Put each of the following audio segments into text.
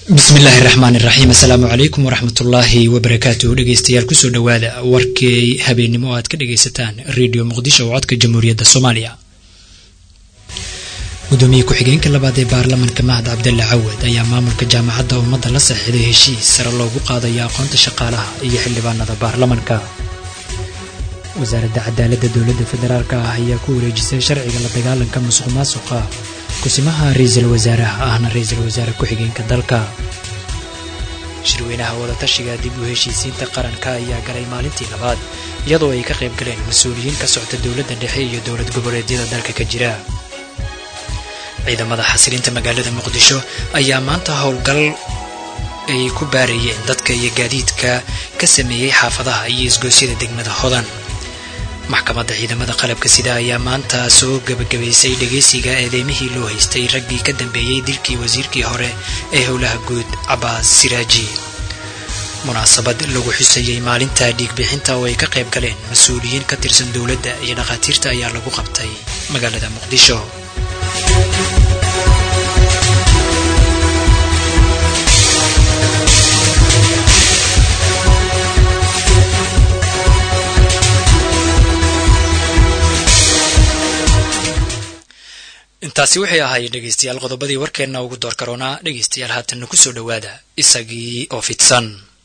bismillaahi raxmaani raxiim assalaamu calaykum waraxmatullaahi wabarakaatuh dhegeystayaal kusoo dhowaada warkii habeennimo aad ka dhegaysataan redio muqdisho oo codka jamhuuriyadda soomaaliya gudoomiye ku-xigeenka labaad ee baarlamanka mahad cabdalle cawad ayaa maamulka jaamacadda ummadda la saxiiday heshiis sare loogu qaadayo aqoonta shaqaalaha iyo xildhibaanada baarlamanka wasaaradda cadaaladda dowladda federaalk ah ayaa ku wareejisay sharciga la dagaalanka musuq maasuqa kusimaha ra-iisul wasaaraha ahna ra-iisul wasaare ku-xigeenka dalka shirweynaha wadatashiga dib u heshiisiinta qaranka ayaa galay maalintii labaad iyadoo ay ka qayb galeen mas-uuliyiin ka socta dowladda dhexe iyo dowlad goboleedyada dalka ka jira ciidamada xasilinta magaalada muqdisho ayaa maanta howlgal ay ku baarayeen dadka iyo gaadiidka ka sameeyey xaafadaha iyo isgoosyada degmada hodan maxkamadda ciidamada qalabka sida ayaa maanta soo gebagabaysay dhegaysiga eedeymihii loo haystay raggii ka dambeeyey dilkii wasiirkii hore ee howlaha guud cabaas siraaji munaasabad lagu xusayey maalinta dhiigbixinta oo ay ka qayb galeen mas-uuliyiin ka tirsan dowladda iyo dhakhaatiirta ayaa lagu qabtay magaalada muqdisho intaasi waxay ahaayeen dhegaystayaal qodobadii warkeenna ugu door karoonaa dhegaystayaal haatanna kusoo dhowaada isagii oo fidsan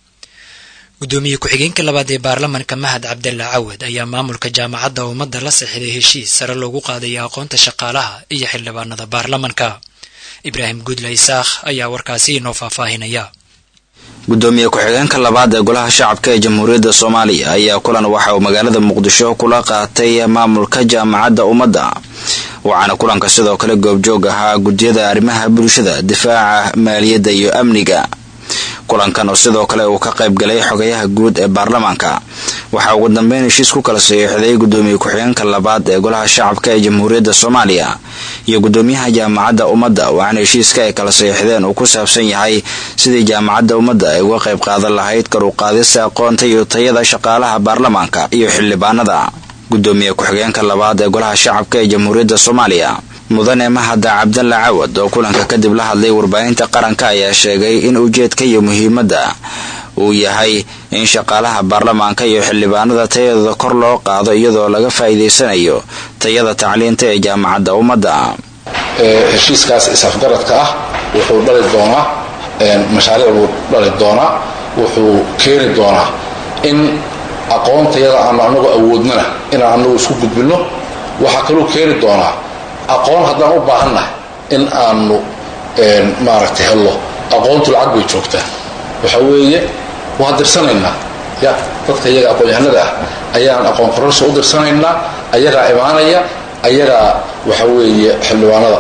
gudoomiye ku-xigeenka labaad ee baarlamanka mahad cabdalle cawad ayaa maamulka jaamacadda ummadda la saxiiday heshiis sare loogu qaadayo aqoonta shaqaalaha iyo xildhibaanada baarlamanka ibraahim gudla isaakh ayaa warkaasi inoo faahfaahinaya gudoomiye ku-xigeenka labaad ee golaha shacabka ee jamhuuriyadda soomaaliya ayaa kulan waxa uu magaalada muqdisho kula qaatay maamulka jaamacadda ummadda waxaana kulanka sidoo kale goobjoog ahaa guddiyada arrimaha bulshada difaaca maaliyadda iyo amniga kulankan oo sidoo kale uu ka qayb galay xogayaha guud ee baarlamaanka waxaa ugu dambeyn heshiis ku kala saxiixday gudoomiye ku-xigeenka labaad ee golaha shacabka ee jamhuuriyadda soomaaliya iyo gudoomiyaha jaamacadda ummadda waxaana heshiiska ay kala saxiixdeen uu ku saabsan yahay sidii jaamacadda ummadda ay uga qayb qaadan lahayd kar u qaadista aqoonta iyo tayada shaqaalaha baarlamaanka iyo xildhibaanada gudoomiye ku-xigeenka labaad ee golaha shacabka ee jamhuuriyadda soomaaliya mudane mahada cabdalle cawad oo kulanka kadib la hadlay warbaahinta qaranka ayaa sheegay in ujeedka iyo muhiimadda uu yahay in shaqaalaha baarlamaanka iyo xildhibaanada tayadooda kor loo qaado iyadoo laga faa'iidaysanayo tayada tacliinta ee jaamacadda ummadda heshiiskaas is-afgaradka ah wuxuu dhali doonaa mashaariic buu dhali doonaa wuxuu keeni doonaa in aqoontayada aanu anagu awoodnana inaan anagu isku gudbinno waxaa kaluu keeni doonaa aqoon haddaan u baahannahay in aanu maaragtay hello aqoontu lacag bay joogtaa waxa weeye waan dirsanaynaa ya dadka iyaga aqoon-yahanada ah ayaan aqoon kororsa u dirsanaynaa ayagaa imaanaya ayagaa waxa weeye xildhibaanada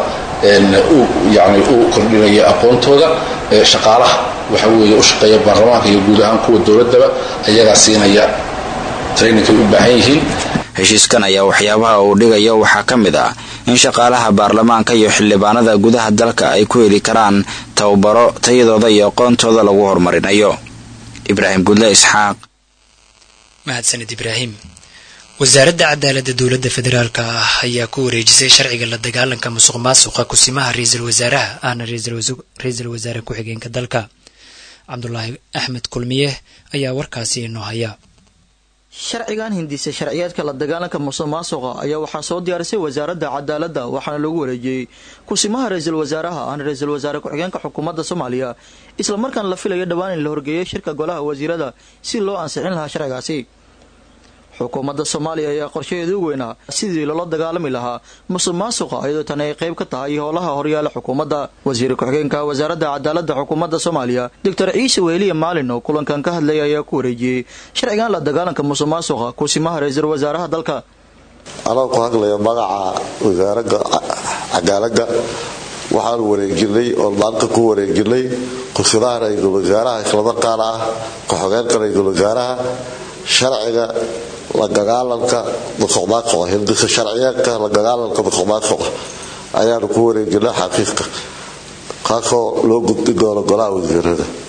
yani u kordhinaya aqoontooda shaqaalaha waxa weeye u shaqeeya baarlamaanka iyo guud ahaan kuwa dowladdaba ayagaa siinaya traininkaay u baahan yihiin heshiiskan ayaa waxyaabaha uu dhigayo waxaa ka mid ah in shaqaalaha baarlamaanka iyo xildhibaanada gudaha dalka ay ku heli karaan tababaro tayadooda iyo aqoontooda lagu horumarinayo ibraahim gudle isxaaq mahadsanid ibraahim wasaaradda cadaaladda dowladda federaalk ah ayaa ku wareejisay sharciga la dagaalanka musuq maasuqa kusimaha ra-iisul wasaaraha ahna ra-iisul wasaare ku-xigeenka dalka cabdulaahi axmed kulmiye ayaa warkaasi inoo haya sharcigan hindisay sharciyeedka la dagaalanka musuq maasuqa ayaa waxaa soo diyaarisay wasaaradda cadaaladda waxaana lagu wareejiyey kusimaha ra-iisul wasaaraha ahna ra-iisul wasaare ku-xigeenka xukuumadda soomaaliya islamarkaana la filayo dhowaan in la horgeeyay shirka golaha wasiirada si loo ansixin lahaa sharcigaasi xukuumadda soomaaliya ayaa qorshaheedu u weynaa sidii loola dagaalami lahaa musuq maasuqa iyadoo tani ay qayb ka tahay howlaha horyaala xukuumadda wasiir ku-xigeenka wasaaradda cadaaladda xukuumadda soomaaliya doctor ciise weheliya maalin oo kulankan ka hadlaya ayaa ku wareejiyey sharcigan la dagaalanka musuq maasuqa kusimaha ra-iisul wasaaraha dalka anoo ku hadlaya magaca wasaaradda cadaaladda waxaanu wareejinay oo maanta ku wareejinay kusimaha ra-iisul wasaaraha islamarkaana ah ku-xigeenka ra-iisul wasaaraha sharciga la dagaalanka musuqmaasuqa hindisa sharciyeedka la dagaalanka musuqmaasuqa ayaanu ku wareejinay xaqiiqka kaasoo loo gudbin doono golaha wasiirada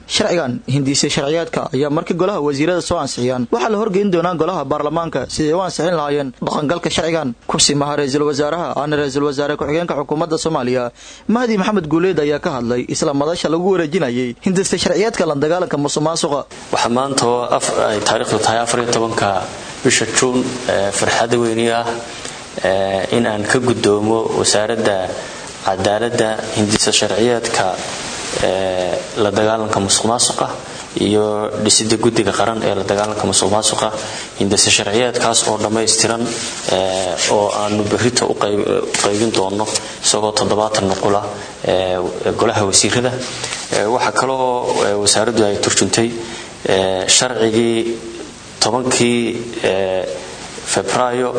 sharcigan hindiisay sharciyaadka ayaa markii golaha wasiirada soo ansixiyaan waxaa la horgeyn doonaa golaha baarlamaanka siday u ansixin lahaayeen dhaqangalka sharcigan kursimaha ra-iisul wasaaraha aana ra-iisul wasaare ku-xigeenka xukuumadda soomaaliya mahdi maxamed guuleed ayaa ka hadlay isla madasha lagu wareejinayay hindistay sharciyaadka la dagaalanka musuqmaasuqa waxaa maanta oo ay taariikhdu tahay afariyo tobanka bisha juun farxada weyni ah in aan ka guddoomo wasaaradda cadaaladda hindisa sharciyeedka la dagaalanka musuq maasuqa iyo dhisida guddiga qaran ee la dagaalanka musuq maasuqa hindise sharciyeedkaas oo dhammaystiran oo aanu berrito u qaybin doono isagoo toddobaatan nuqula golaha wasiirada waxaa kaloo wasaaraddu ay turjuntay sharcigii tobankii febraayo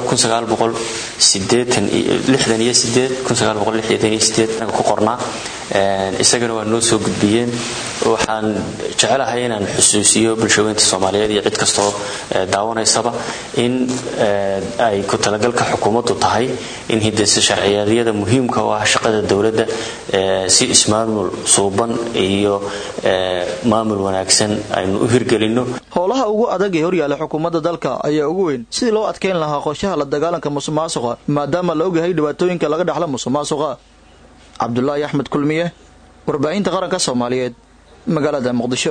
ku qornaa isagana waa noo soo gudbiyeen waxaan jecelahay inaan xusuusiyo bulshaweynta soomaaliyeed iyo cid kastoo daawanaysaba in ay ku talagalka xukuumaddu tahay in hidasa sharciyeedyada muhiimka u ah shaqada dowladda si ismaamul suuban iyo maamul wanaagsan aynu u hirgelinno howlaha ugu adag ee horyaala xukuumadda dalka ayaa ugu weyn sidii loo adkeyn lahaa qorshaha la dagaalanka musuqmaasuqa maadaama la ogyahay dhibaatooyinka laga dhexla musuqmaasuqa cabdulaahi axmed kulmiye warbaahinta qaranka soomaaliyeed magaalada muqdisho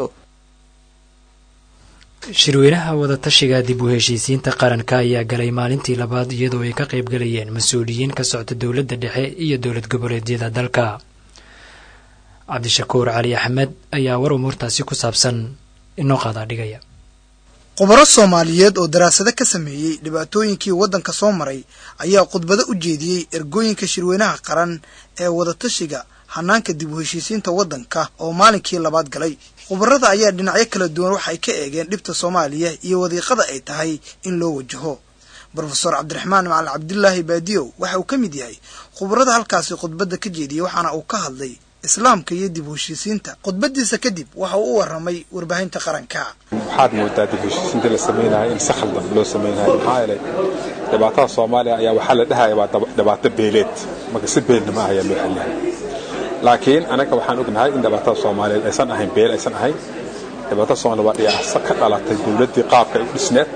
shirweynaha wadatashiga dib u heshiisiinta qaranka ayaa galay maalintii labaad iyadoo ay ka qayb galayeen mas-uuliyiin ka socda dowladda dhexe iyo dowlad goboleedyada dalka cabdishakuur cali axmed ayaa war umuurtaasi ku saabsan inoo qaadaa dhigaya khubaro soomaaliyeed oo daraasado ka sameeyey dhibaatooyinkii waddanka soo maray ayaa khudbado u jeediyey ergooyinka shirweynaha qaran ee wadatashiga hanaanka dib u heshiisiinta waddanka oo maalinkii labaad galay khubarada ayaa dhinacyo kala duwan waxay ka eegeen dhibta soomaaliya iyo wadiiqada ay tahay in loo wajaho brofeor cabdiraxmaan macalin cabdilaahi baadiyow waxa uu ka mid yahay khubarada halkaasi khudbadda ka jeediyey waxaana uu ka hadlay islaamka iyo dib u heshiisiinta khudbadiisa kadib waxa uu u waramay warbaahinta qaranka waxaad moodaa dib u heshiisiinta la samaynayo in si khaldan loo samaynayo maxaa yeelay dhibaatada soomaaliya ayaa waxaa la dhahaya waa dhibaato beeleed marka si beelna ma ayaa loo xeliyahay laakiin anaga waxaan ognahay in dhibaatada soomaaliyeed aysan ahayn beel aysan ahayn dhibaatada soomaliya waa dhiyaacsa ka dhalatay dowladdii qaabka ay u dhisneed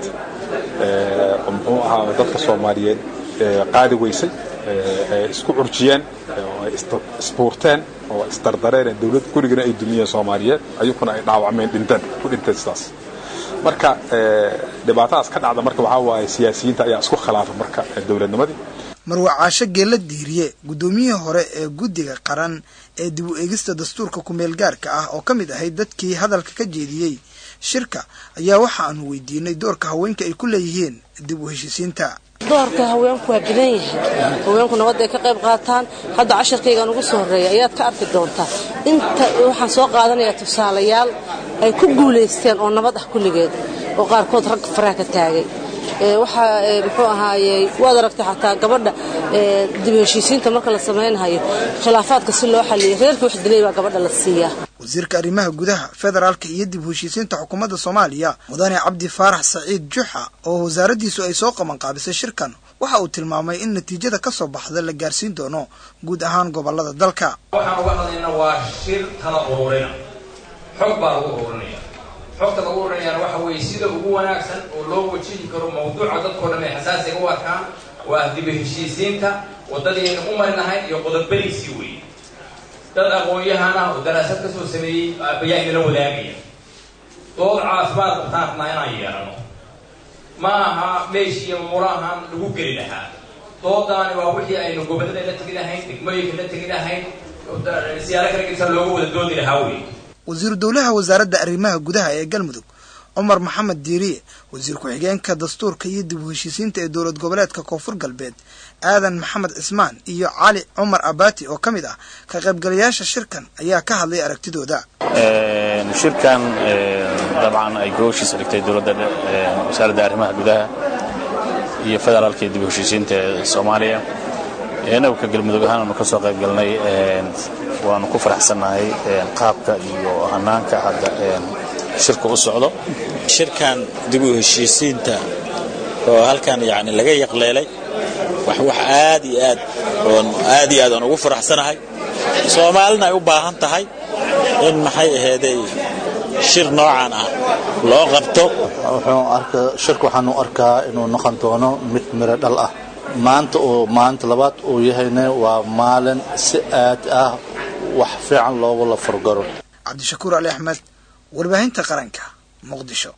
oo muxuu ahaa dadka soomaaliyeed qaadi weysay isku curjiyeen oo ay isbuurteen oo isdardareen dowlad gurigana ay dumiyeen soomaaliyeed ayukuna ay dhaawacmeen dhinteen ku dhinteen sidaas marka dhibaatadaas ka dhacda marka waxaa waaye siyaasiyiinta ayaa isku khilaafa marka dowladnimadii marwa caasho geella diiriye guddoomiyihii hore ee guddiga qaran ee dib u eegista dastuurka kumeel gaarka ah oo ka mid ahayd dadkii hadalka ka jeediyey shirka ayaa waxa aanu weydiinay doorka haweenka ay ku leeyihiin dib u heshiisiinta doorka haweenku waa badan yahay haweenku nabadda ay ka qayb qaataan hadda casharkaygan ugu soo horreeya ayaad ka arki doontaa inta waxaan soo qaadanayaa tusaalayaal ay ku guulaysteen oo nabad ah kulligeed oo qaarkood rag faraha ka taagay waxaa muxuu ahaayey waad aragtay xataa gabadha dib heshiisiinta marka la samaynayo khilaafaadka si loo xaliyay reerkii wax dilay baa gabadha la siiyaa wasiirka arrimaha gudaha federaalka iyo dib u heshiisiinta xukuumadda soomaaliya mudane cabdi faarax saciid juxa oo wasaaraddiisu ay soo qabanqaabisay shirkan waxa uu tilmaamay in natiijada ka soo baxda la gaarsiin doono guud ahaan gobollada dalka waxaan uga hadlayna waa shir tala ururina xog baa lagu ururinaya xogta lagu ururinayaana waxa weeye sida ugu wanaagsan oo loo wajihi karo mawduuca dadkoo dhan ay xasaasiga u arkaan waa diba heshiisiinta waddadaynu u marinahay iyo qodobadiisii weeye dad aqoon-yahan ah oo daraasad ka soo sameeyey ayaa inala wadaagaya dood caafimaad qabtaan rabnaa inaan yeelano ma aha meeshii murahan lagu geli lahaa doodaani waa wixii aynu gobollada la tegi lahayn degmooyinka la tegi lahayn siyaalo kala gedsan looga wada doodi lahaa wey wasiiru dowlaha wasaaradda arrimaha gudaha ee galmudug cumar maxamed diiriye wasiir ku-xigeenka dastuurka iyo dib u heshiisiinta ee dowlad goboleedka koonfur galbeed aadan maxamed cismaan iyo cali cumar abati oo ka mid ah ka qaybgalayaasha shirkan ayaa ka hadlay aragtidooda shirkan dabcan ay gooshiisa dhigtay dowladda wasaaradda arrimaha gudaha iyo federaalka iyo dib u heshiisiinta ee soomaaliya inagu ka galmudug ahaan aanu ka soo qayb galnay waanu ku faraxsannahay qaabka iyo hanaanka hadda shirka u socdo shirkan dib u heshiisiinta oo halkan yani laga yaqleelay wax wax aad iyo aad oon aad iyo aad aan ugu faraxsanahay soomaalina ay u baahan tahay in maxay aheeday shir noocan ah loo qabto shirka waxaanu arkaa inuu noqon doono mid miro dhal ah maanta oo maalinta labaad uu yahayna waa maalin si aad ah wax fiican loogula fargaro cabdishakuur ali axmed warbaahinta qaranka muqdisho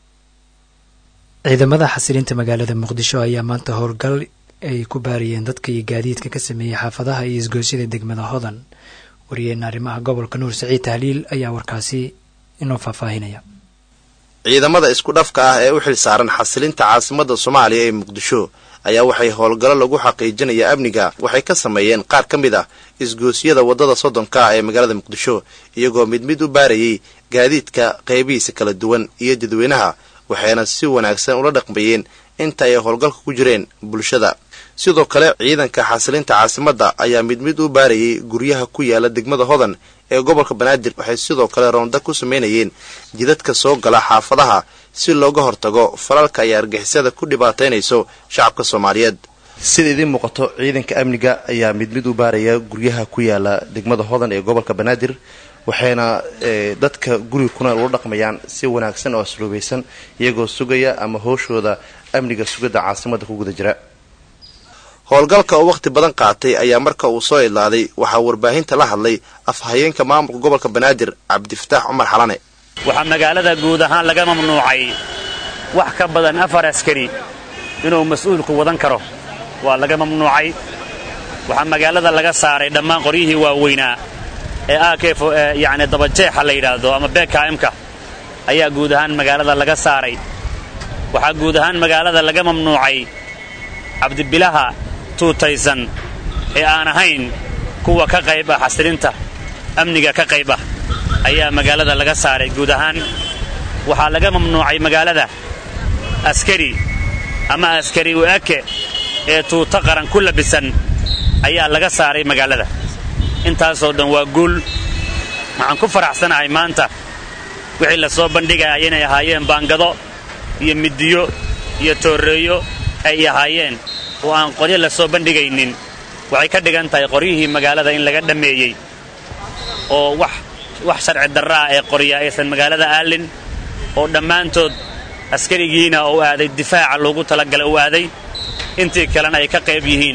ciidamada xasilinta magaalada muqdisho ayaa maanta howlgal ay ku baariyeen dadka iyo gaadiidka ka sameeyey xaafadaha iyo isgoosyada degmada hodan wariyeena arrimaha gobolka nuur saciid tahliil ayaa warkaasi inoo faahfaahinaya ciidamada isku dhafka ah ee u xil saaran xasilinta caasimadda soomaaliya ee muqdisho ayaa waxay howlgallo lagu xaqiijinaya amniga waxay ka sameeyeen qaar ka mid ah isgoosyada waddada soddonka ah ee magaalada muqdisho iyagoo mid mid u baarayay gaadiidka qaybihiisa kala duwan iyo dadweynaha waxayna si wanaagsan ula dhaqmayeen inta ay howlgalka ku jireen bulshada sidoo kale ciidanka xasilinta caasimadda ayaa mid mid u baarayay guryaha ku yaala degmada hodan ee gobolka banaadir waxay sidoo kale roonda ku samaynayeen jidadka soo gala xaafadaha si looga hortago falalka ay argixisada ku dhibaataynayso shacabka soomaaliyeed sida idiin muuqato ciidanka amniga ayaa mid mid u baaraya guryaha ku yaala degmada hodan ee gobolka banaadir waxayna dadka guriga kuna ula dhaqmayaan si wanaagsan oo asluubaysan iyagoo sugaya ama hooshooda amniga sugidda caasimadda ku guda jira howlgalka oo wakhti badan qaatay ayaa marka uu soo idlaaday waxaa warbaahinta la hadlay afhayeenka maamulka gobolka banaadir cabdifataax cumar xalane waxaa magaalada guud ahaan laga mamnuucay wax ka badan afar askari inuu mas-uulku wadan karo waa laga mamnuucay waxaa magaalada laga saaray dhammaan qoryihii waaweynaa ee akf yacni dabajeexa la yidhaahdo ama bkmka ayaa guud ahaan magaalada laga saaray waxaa guud ahaan magaalada laga mamnuucay cabdibilaha tuutaysan ee aan ahayn kuwa ka qayb ah xasilinta amniga ka qayb ah ayaa magaalada laga saaray guud ahaan waxaa laga mamnuucay magaalada askari ama askari u-ake ee tuuto qaran ku labisan ayaa laga saaray magaalada intaasoo dhan waa guul waxaan ku faraxsanahay maanta wixii la soo bandhigaya inay ahaayeen baangado iyo midiyo iyo tooreeyo ay ahaayeen oo aan qoryo la soo bandhigaynin waxay ka dhigan tahay qoryihii magaalada in laga dhammeeyey oo wax wax sharci darraa ee qorya aysan magaalada aalin oo dhammaantood askarigiina uu aaday difaaca loogu talagalay uu aaday intii kalena ay ka qayb yihiin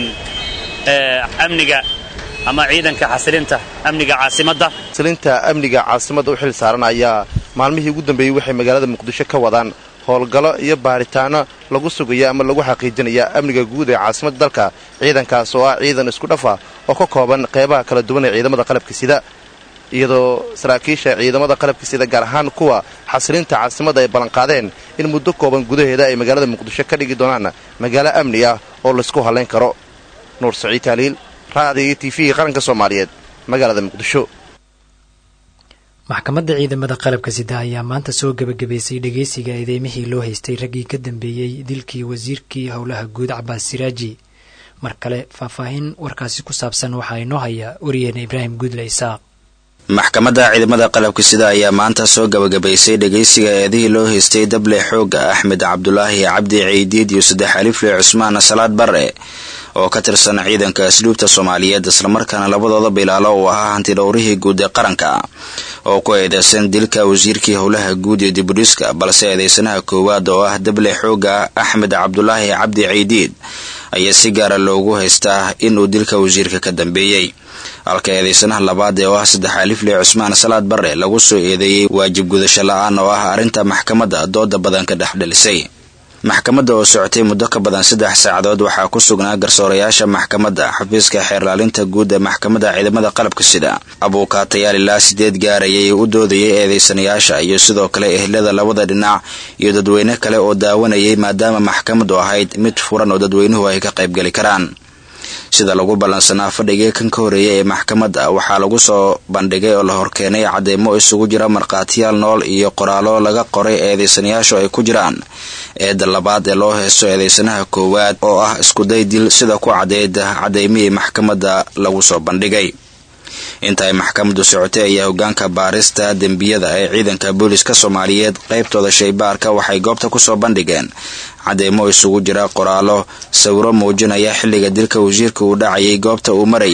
amniga ama ciidanka xasilinta amniga caasimadda xasilinta amniga caasimadda u xil saaran ayaa maalmihii ugu dambeeyey waxay magaalada muqdisho ka wadaan howlgallo iyo baaritaano lagu sugaya ama lagu xaqiijinaya amniga guud ee caasimadda dalka ciidankaas oo ah ciidan isku dhafa oo ka kooban qeybaha kala duwan ee ciidamada qalabka sida iyadoo saraakiisha ciidamada qalabka sida gaar ahaan kuwa xasilinta caasimadda ay ballanqaadeen in muddo kooban gudaheeda ay magaalada muqdisho ka dhigi doonaan magaalo amni ah oo laysku hallayn karo nuur saciid taaliil raadiyo t v qaranka soomaaliyeed magaalada muqdisho maxkamadda ciidamada qalabka sida ayaa maanta soo gebagabaysay dhegeysiga eedeymihii loo haystay raggii ka dambeeyey dilkii wasiirkii howlaha guud cabaas siraaji mar kale faahfaahin warkaasi ku saabsan waxaa inoo haya wariyeena ibraahim guudle isaaq maxkamadda ciidamada qalabka sida ayaa maanta soo gabagabaysay dhegeysiga eedihii loo haystay dable xooga axmed cabdulaahi cabdi ciidiid iyo saddex alifle cusmaan salaad bare oo ka tirsan ciidanka asluubta soomaaliyeed islamarkaana labadooda bilaalo uu ahaa hantidhowrihii guud ee qaranka oo ku eedeysan dilka wasiirkii howlaha guud ee dibudhiska balse eedeysanaha koowaad oo ah dable xooga axmed cabdulaahi cabdi ciidiid ayaa si gaara loogu haystaa inuu dilka wasiirka ka dambeeyey halka eedeysanaha labaad ee oo ah saddex alifle cusmaan salaad bare lagu soo eedeeyey waajib gudasho la-aan oo ah arrinta maxkamadda dooda badan ka dhex dhalisay maxkamadda oo socotay muddo ka badan saddex saacadood waxaa ku sugnaa garsoorayaasha maxkamadda xafiiska xeerlaalinta guud ee maxkamadda ciidamada qalabka sida abuukaatayaal ilaa sideed gaarayay u doodayay eedeysanayaasha iyo sidoo kale ehlada labada dhinac iyo dadweyne kale oo daawanayay maadaama maxkamaddu ahayd mid furan oo dadweynuhu ay ka qaybgeli karaan sida lagu ballansanaa fadhigii kan ka horeeyay ee maxkamadda waxaa lagu soo bandhigay oo la horkeenay cadeymo isugu jira markhaatiyaal nool iyo qoraallo laga qoray eedeysanayaashu ay ku jiraan eedda labaad ee loo heesto eedeysanaha koowaad oo ah iskuday dil sida ku cadeyd cadeymihii maxkamadda lagu soo bandhigay inta ay maxkamaddu socotay ayaa hogaanka baarista dembiyada ee ciidanka booliska soomaaliyeed qaybtooda shaybaarka waxay goobta kusoo bandhigeen cadeymo isugu jira qoraallo sawiro muujinaya xilliga dilka wasiirka uu dhacayay goobta uu marayay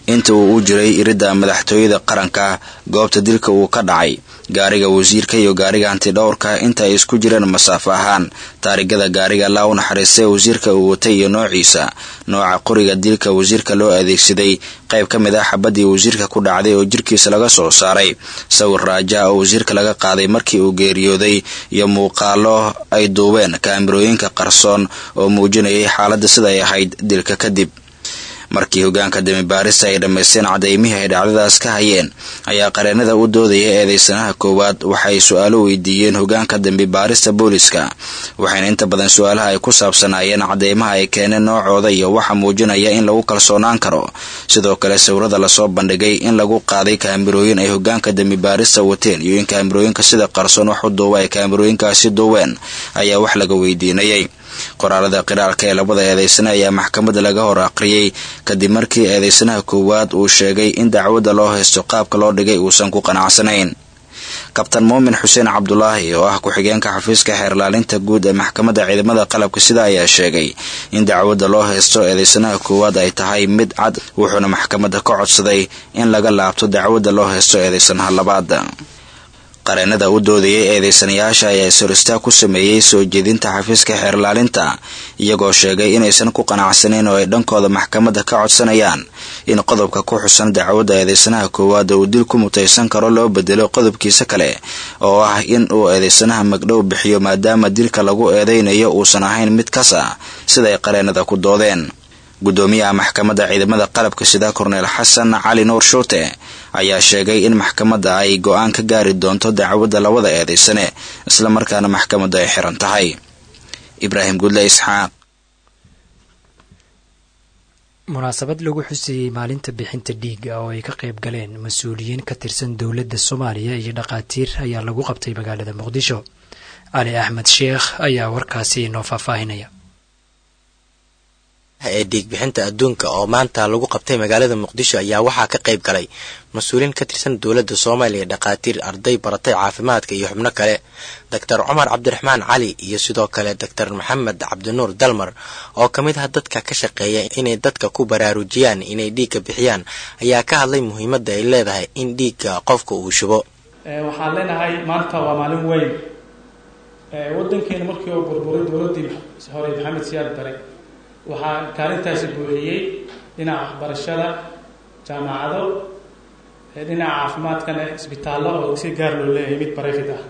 inta uu u jiray iridda madaxtooyada qaranka goobta dilka uu ka dhacay gaariga wasiirka iyo gaariga hantidhowrka inta ay isku jireen masaafo ahaan taarigada gaariga laa u naxariistay wasiirka uu watay iyo noociisa nooca qoriga dilka wasiirka loo adeegsaday qayb ka mid ah xabadii wasiirka ku dhacday oo jirkiisa laga soo saaray sawir raaja oo wasiirka laga qaaday markii uu geeriyooday iyo muuqaalo ay duubeen kaamirooyinka qarsoon oo muujinayay xaaladda sida ay ahayd dilka kadib markii hogaanka damibaarista ay dhammaysteen cadaymihii ay dhacdadaas ka hayeen ayaa qareenada u doodaya eedeysanaha koowaad waxay su-aalo weydiiyeen hogaanka dambibaarista booliska waxayna inta badan su-aalaha ay ku saabsanaayeen cadeymaha ay keeneen noocooda iyo waxa muujinaya in lagu kalsoonaan karo sidoo kale sawirada lasoo bandhigay in lagu qaaday kaamirooyin ay hogaanka dambibaarista wateen iyo in kaamirooyinka sida qarsoon wax u duuba ay kaamirooyinkaasi duubeen ayaa wax laga weydiinayay qoraalada qiraalka ee labada eedeysane ayaa maxkamadda laga hor aqriyey kadib markii eedeysanaha koowaad uu sheegay in dacwadda loo haysto qaabka loo dhigay uusan ku qanacsanayn kabtan muumin xuseen cabdulaahi oo ah ku-xigeenka xafiiska xeerlaalinta guud ee maxkamadda ciidamada qalabka sida ayaa sheegay in dacwadda loo haysto eedeysanaha koowaad ay tahay mid cad wuxuuna maxkamadda ka codsaday in laga laabto dacwadda loo haysto eedeysanaha labaad qareenada u doodayay eedeysanayaasha ayaa is-horistaag ku sameeyey soo jeedinta xafiiska xeerlaalinta iyagoo sheegay inaysan ku qanacsanayn oo ay dhankooda maxkamadda ka codsanayaan in qodobka ku xusan dacwadda eedeysanaha koowaad uu dil ku mutaysan karo loo bedelo qodobkiisa kale oo ah in uu eedeysanaha magdhow bixiyo maadaama dilka lagu eedeynayo uusan ahayn mid kas ah siday qareenada ku doodeen guddoomiyaha maxkamadda ciidamada qalabka sida korneel xasan cali nuur shuute ayaa sheegay in maxkamadda ay go-aan ka gaari doonto dacwadda labada eedeysane islamarkaana maxkamadda ay xiran tahay ibraahim gudle isxaaq munaasabad lagu xuseeyey maalinta bixinta dhiiga oo ay ka qayb galeen mas-uuliyiin ka tirsan dowladda soomaaliya iyo dhaqaatiir ayaa lagu qabtay magaalada muqdisho cali axmed sheekh ayaa warkaasi inoo faahfaahinaya ee dhiigbixinta adduunka oo maanta lagu qabtay magaalada muqdisho ayaa waxaa ka qayb galay mas-uuliyiin ka tirsan dowladda soomaaliya dhakhaatiir arday baratay caafimaadka iyo xubno kale doctor cumar cabdiraxmaan cali iyo sidoo kale doctor maxamed cabdinuur dalmar oo ka mid ah dadka ka shaqeeya inay dadka ku baraarujiyaan inay dhiigga bixiyaan ayaa ka hadlay muhiimadda ay leedahay in dhiigga qofka uu shubo waxaan leenahay maanta waa maalin weyn wadankeena markii oo burburay dowladdii hore maxamed siyaad bare waxaa kaalintaasi buuxiyey dhinaca waxbarashada jaamacado dhinaca caafimaadkana isbitaallo oo si gaar loo leeyahay mid barefid ah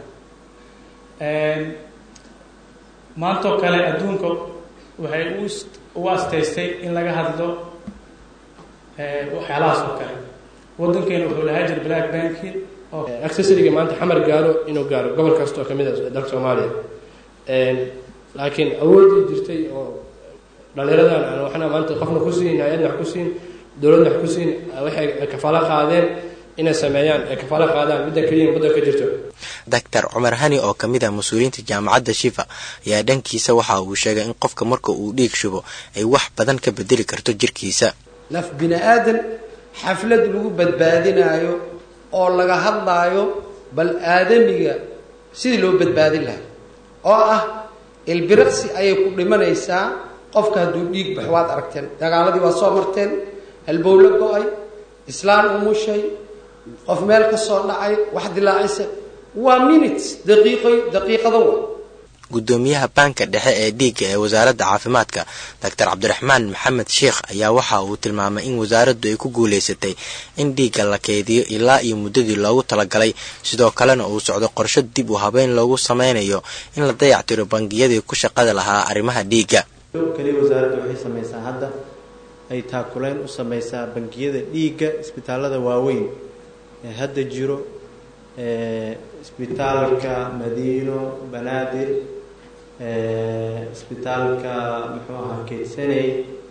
maantoo kale adduunka waxay u asteystay in laga hadlo waxyaalahaas oo kale wadankeena wuxuu lahaa jir black banki accessoriga maanta xamar gaaro inuu gaaro gobol kasta oo kamid ah dalka soomaaliya laakiin awoodii jirtay oo dhalinyaradan aan waxna maanta qofna ku siin hay-adna wax ku siin dowladna wax ku siin waxay kafaalo qaadeen inay sameeyaan ay kafaalo qaadaan midda keliya waddan ka jirto doctor cumar hani oo ka mid ah mas-uuliyiinta jaamacadda shifa ayaa dhankiisa waxa uu sheegay in qofka marka uu dhiig shubo ay wax badan ka bedeli karto jirkiisa naf bini aadan xaflad lagu badbaadinaayo oo laga hadlaayo bal aadamiga sidii loo badbaadin lahaa oo ah ilbiriqsi ayay ku dhimanaysaa qofka hadduu dhiig bax waad aragteen dagaaladii waad soo marteen halbowlo go-ay islaan umushay qof meel ka soo dhacay wax dilaacaysa waa minutes daqiiqo daqiiqado wa guddoomiyaha baanka dhexe ee dhiigga ee wasaaradda caafimaadka doctor cabdiraxmaan maxamed sheekh ayaa waxa uu tilmaamay in wasaaraddu ay ku guulaysatay in dhiigga la keydiyo ilaa iyo muddadii loogu talagalay sidoo kalena uu socdo qorsho dib u habeyn loogu sameynayo in la dayactiro bangiyadii ku shaqada lahaa arrimaha dhiigga kaliya wasaaradda waxay samaysaa hadda ay taakulayn u samaysaa bangiyada dhiigga isbitaalada waaweyn ee hadda jiro isbitaalka madiino banaadir isbitaalka muxuu ahaa keydsaney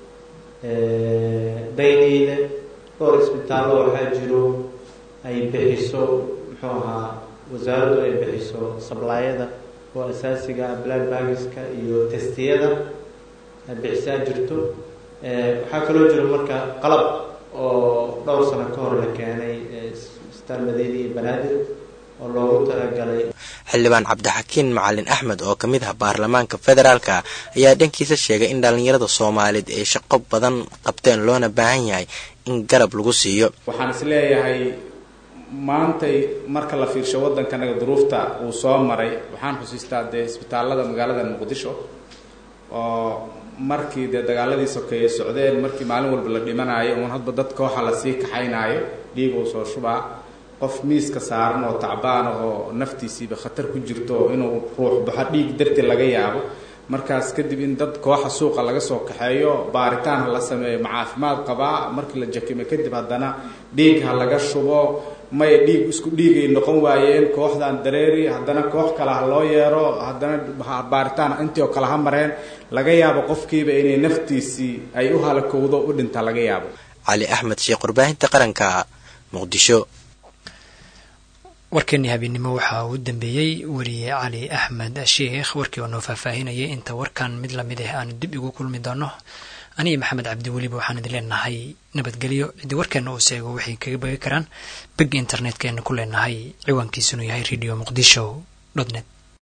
dayniile dhowr isbitaallo waxaa jiro ay bixiso muxuu ahaa wasaaraddu ay bixiso sablaayada oo asaasiga ah black bagiska iyo testiyada bixisaa jirto waxaa kaloo jiro marka qalab oo dhowr sano ka hor la keenay isbitaal madiina iyo banaadir oo loogu talagalay xildhibaan cabdixakiin macalin axmed oo ka mid ah baarlamaanka federaalka ayaa dhankiisa sheegay in dhallinyarada soomaaliyeed ay shaqo badan qabteen loona baahan yahay in garab lagu siiyo waxaan is leeyahay maantay marka la fiirsho waddankanaga duruufta uu soo maray waxaan xusiistaa dee isbitaallada magaalada muqdisho oo markii dee dagaaladii sokeeye socdeen markii maalin walba la dhimanaayo uun hadba dad kooxa lasii kaxaynaayo dhiig uu soo shubaa qof miiska saaran oo tacbaan ah oo naftiisiiba khatar ku jirto inuu ruux baxo dhiig darti laga yaabo markaas kadib in dad kooxa suuqa laga soo kaxeeyo baaritaan ha la sameeyo ma caafimaad qabaa markii la jakime kadib haddana dhiig ha laga shubo may dhiig isku dhiigay noqon waayeen kooxdan dareeri haddana koox kale ha loo yeero haddana baaritaan intii oo kale ha mareen laga yaabo qofkiiba inay naftiisii ay u halakowdo u dhinta laga yaabo cali axmed sheekh warbaahinta qaranka muqdisho warkeenii habeennimo waxaa uu dambeeyey weriye cali axmed sheikh warkii oo noo faahfaahinayay inta warkan mid lamid ah aanu dib igu kulmi doono aniga maxamed cabdi weliba waxaan idin leenahay nabadgelyo ciddii warkeenna uu seego waxay kaga bagi karaan beg internetkeenna ku leenahay ciwaankiisunu yahay radio muqdisho dot net